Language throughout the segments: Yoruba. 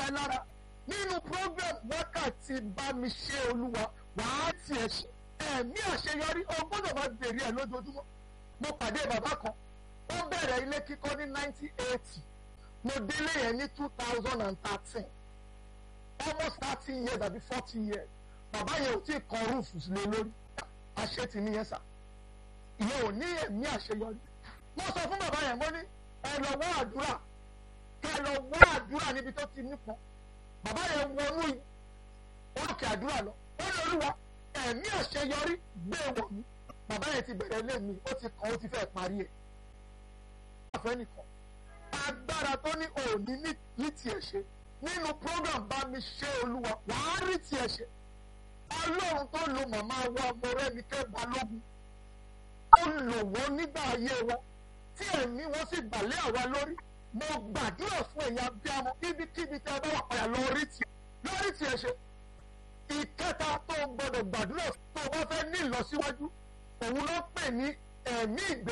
ẹ lára nínú program wákàtí bá mi ṣe olúwa wàá tiẹ̀ ṣe ẹ̀mí àṣeyọrí o gbọ́dọ̀ máa bèrè ẹ̀ lójoojúmọ́ mo pàdé bàbá kan ó bẹ̀rẹ̀ ilé kíkọ́ ní nineteen eighty mo délé yẹn ní two thousand and thirteen almost thirty years àbí forty years bàbá yẹn ò tí ì kan rúùfù lé lórí àṣetì nìyẹn sà ìyẹn ò ní ẹ̀mí àṣeyọrí mo sọ fún bàbá yẹn mo ní ẹ lọ wá àdúrà kẹ lọ wá àdúrà níbi tó ti nípọn bàbá yẹn wọnú òkè àdúrà lọ ó ní olúwa ẹ̀mí àṣeyọrí gbé wọ̀ mí bàbá yẹn ti bẹ̀rẹ̀ lé mi ó ti kàn ó ti fẹ́ parí ẹ̀ àfẹ́ nìkan agbára tó ní òní ní tiẹ̀ ṣe nínú program bá mi ṣe olúwa wàá rí tiẹ̀ ṣe ọlọ́run tó lo màmá wa mọ̀rẹ́nikẹ́ balógun ó lò wọ́n nígbà ayé wọn tí ẹ̀mí wọn sì gbàlẹ́ àwa lórí mo gbàdúrà fún ẹ̀yà bíamọ kíbikíbi tí a bá wà padà lọ rí tiẹ̀ lórí tiẹ̀ ṣe ìkẹta tó gbọdọ̀ gbàdúrà tó o bá fẹ́ ní ìlọsíwájú òun ló pè ní ẹ̀mí ìgbé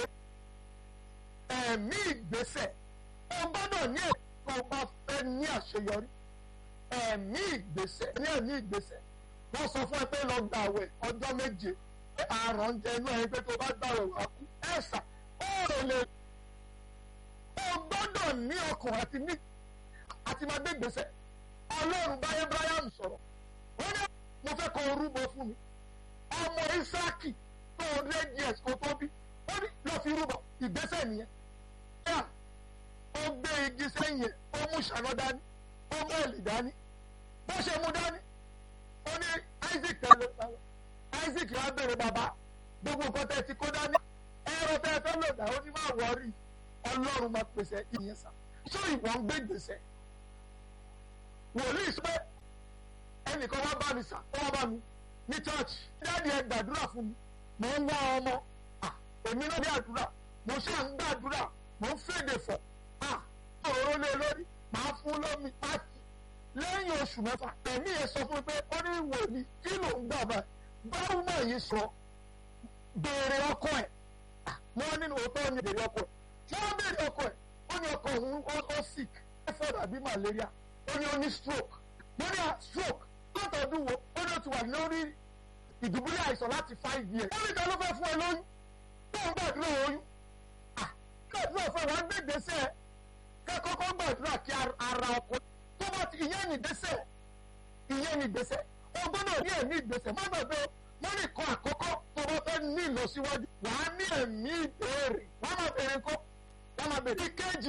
ẹ̀mí ìgbésẹ̀ o gbọ́dọ̀ ní ẹ̀kọ́ bá fẹ́ ní àṣeyọrí ẹ̀mí ìgbésẹ̀ ní ẹ̀mí ìgbésẹ̀ wọ́n sọ fún ẹ pé lọ gbà wẹ̀ ọjọ́ méje àrùn ń jẹ inú ẹni pé tó bá gbà wẹ̀ wá kú ẹ̀sà ó rò lè o gbọ́dọ̀ ní ọkàn àti ní àti máa gbé ìgbésẹ̀ ọlọ́run bá Abraham sọ̀rọ̀ ó ní mo fẹ́ kọ orúbọ fún mi ọmọ Ísáàkì tó hundred years kó tó bí ó ní lọ́ọ́ fi rúbọ ìgbésẹ̀ nìyẹn yà ó gbé igi sẹ́yìn ẹ̀ ó mú ṣàná dání ó mú ẹ̀lì dání bó ṣe mú dání ó ní Isaac tẹ̀lé Isaac wá bèrè bàbá gbogbo nǹkan tẹ̀ ti kó dání ẹ̀rọ tẹ̀ fẹ́ lò dá ó ní má wọ́ọ̀rì ọlọ́run máa pèsè ìyẹn sá ṣé ìwọ ń gbé gbèsè wòlíì sọ pé ẹnìkan wá bá mi sà ó wá bá mi ní church dáàdi ẹ gbàdúrà fún mi mò ń wá ọmọ èmi náà ní àdúrà mo ṣáà ń gbàdúrà mo ń fèdè fọ̀ òróró lé lórí màá fún lómi pàtì lẹ́yìn oṣù mẹ́fà ẹ̀mí yẹn sọ fún mi pé ó ní wòlíì kí ló ń gbà báyìí báwo náà yìí sọ béèrè ọkọ ẹ̀ wọ́n nínú òótọ́ ní béèrè ọkọ ẹ̀ tí wọ́n béèrè ọkọ ẹ̀ ó ní ọkọ òun ó sick typhoid àbí malaria ó ní ó ní stroke mo ní stroke látọ̀dún wo ó ní ó ti wà lórí ìdùbúlẹ̀ àìsàn láti five years ó ní ìta ló fẹ́ fún ẹ lóyún tó ń gbàdúrà oyún gbàdúrà fún ẹ wọ́n gbé gbèsè ká kọ́kọ́ gbàdúrà kí ara ọkọ tó bá ti ìyẹn ní gbèsè ìyẹn ní gbèsè o gbọ́dọ̀ ní ẹ̀mí ìgbésẹ̀ má gbàgbé wọ́n ní kan àkọ́kọ́ tó bá fẹ́ ní ìlọsíwájú wàá ní ẹ̀mí ìbéèrè wọ́n máa béèrè kó wọ́n máa béèrè ìkejì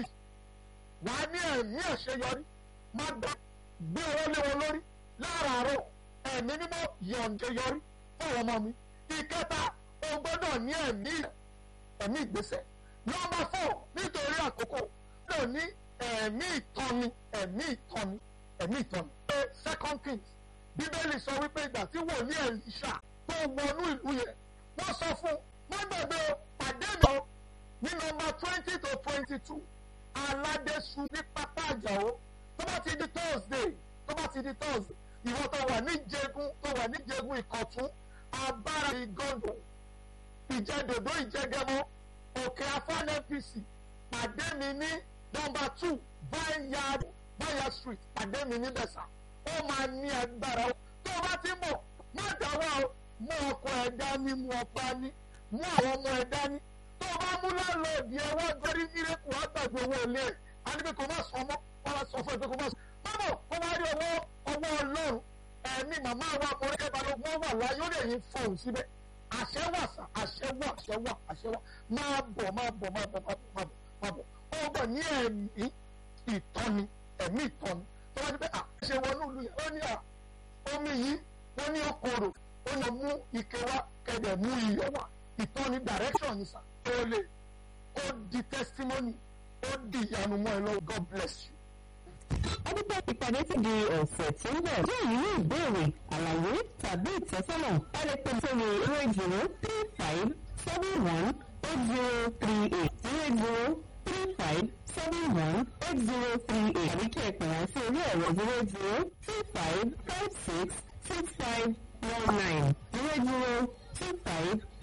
wàá ní ẹ̀mí àṣeyọrí má gbà gbé owó lé wọn lórí láràárọ̀ ẹ̀mí mímọ́ yọ̀ǹde yọrí fún àwọn ọmọ mi ìkẹta o gbọ́dọ̀ ní ẹ̀mí ẹ̀mí ìgbésẹ̀ nọ́mbà fọ́ nítorí àkókò náà ní ẹ̀mí ìtọ́ni ẹ̀mí ìtọ́ni ẹ̀mí ìtọ́ni. second kings bíbélì sọ wípé ìgbà tí wòlíì Èlíṣà tó wọnú ìlú yẹn wọ́n sọ fún wọ́n gbàgbé pàdé mi ní nọ́mbà twenty to twenty two aládésù ní pápá àjàó tó bá ti di thursday tó bá ti di thursday ìwọ tó wà ní jẹgun tó wà ní jẹgun ìkọ̀tún abára ìgọ́dọ̀ ìjẹdòdó ìjẹgẹmọ òkè afán npc pàdé mi ní nọ́mbà two vineyard vineyard street pàdé mi ní bẹ̀sà ó máa ní agbára tó o bá ti mọ̀ má dáwọ́ o mú ọkọ ẹ̀ dání mú ọkọ ní mú àwọn ọmọ ẹ̀ dání tó o bá mú láńlọ́ọ̀dì ẹ̀ wá gbọ́rí mírèkù wá gbàgbé owó ilé ẹ̀ á ní pé kò má sọ ọmọ wọ́n á sọ fún ẹ pé kò má sọ bábọ̀ kó wá rí ọwọ́ ọwọ́ ọlọ́run ẹ̀mí màmá wa ọ̀rẹ́kẹ́ balógun wà láyé ó lè yín fọ̀hún síbẹ̀ àṣẹ wà sà àṣẹ wà àṣẹ wà àṣẹ wà máa bọ̀ máa bọ̀ máa bọ̀ máa bọ̀ máa bọ̀ máa bọ̀ ó bọ̀ ní ẹ̀mí ìtọ́ni ẹ̀mí ìtọ́ni tó wá ní pé àṣẹ wọnú ìlú yẹn ó ní à omi yìí wọ́n ní okòrò ó lọ mú ike wá kẹ̀dẹ̀ mú iyọ̀ wá ìtọ́ni direction ni sà ó lè ó di testimony ó di ìyanu mọ́ ẹ lọ́wọ́ God bless you. Adúgbò ìpàdé ti di ọ̀sẹ̀ tí ń bọ̀. Bí èyí ní ìbéèrè, àlàyé tàbí ìtọ́sọ́nà, ẹ lè pè sórí zero zero three five seven one eight zero three eight zero zero three five seven one eight zero three eight àbí kí ẹ pè wọ́n sí orí ẹ̀rọ zero zero two five five six six five one nine zero zero two five